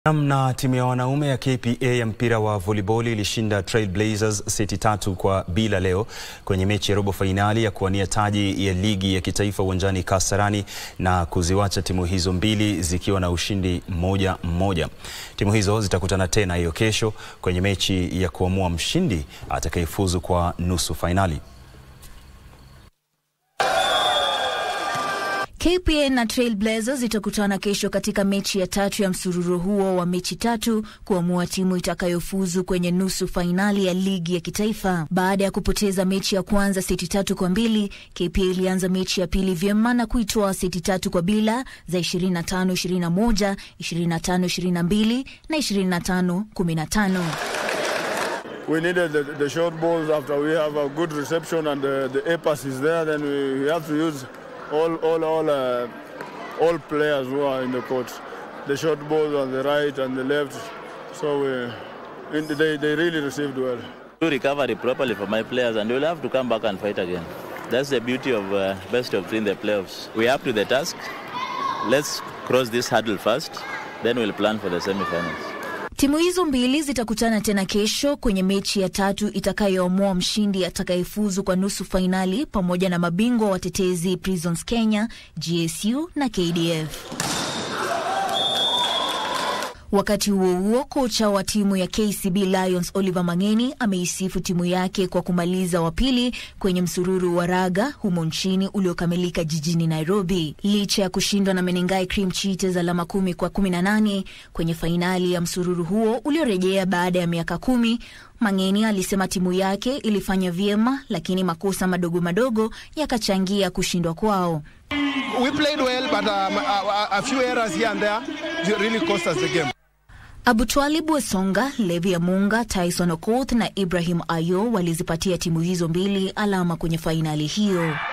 Na timu ya wanaume ya KPA ya mpira wa voliboli ilishinda Trailblazers seti tatu kwa bila leo kwenye mechi ya robo fainali ya kuwania taji ya ligi ya kitaifa uwanjani Kasarani na kuziwacha timu hizo mbili zikiwa na ushindi mmoja mmoja. Timu hizo zitakutana tena hiyo kesho kwenye mechi ya kuamua mshindi atakayefuzu kwa nusu fainali. KPA na Trailblazers zitakutana kesho katika mechi ya tatu ya msururu huo wa mechi tatu kuamua timu itakayofuzu kwenye nusu fainali ya ligi ya kitaifa. Baada ya kupoteza mechi ya kwanza seti tatu kwa mbili, KPA ilianza mechi ya pili vyema na kuitoa seti tatu kwa bila za 25 21, 25 22 na 25 15. We needed the, the short balls after we have a good reception and the, the A pass is there, then we, we have to use all all all uh, all players who are in the court. The short balls on the right and the left. So we, in the, they they really received well. Do recovery properly for my players, and we'll have to come back and fight again. That's the beauty of uh, best of three in the playoffs. We up to the task. Let's cross this hurdle first, then we'll plan for the semi-finals. Timu hizo mbili zitakutana tena kesho kwenye mechi ya tatu itakayoamua mshindi atakayefuzu kwa nusu fainali pamoja na mabingwa watetezi Prisons Kenya, GSU na KDF. Wakati huo huo, kocha wa timu ya KCB Lions Oliver Mang'eni ameisifu timu yake kwa kumaliza wa pili kwenye msururu wa raga humo nchini uliokamilika jijini Nairobi. Licha ya kushindwa na Menengai Cream Cheetahs alama kumi kwa kumi na nane kwenye fainali ya msururu huo uliorejea baada ya miaka kumi, Mang'eni alisema timu yake ilifanya vyema, lakini makosa madogo madogo yakachangia kushindwa kwao. We played well, but um, a, a few errors here and there really cost us the game. Abutwalib Wesonga, Levi Amunga, Tyson Okoth na Ibrahim Ayo walizipatia timu hizo mbili alama kwenye fainali hiyo.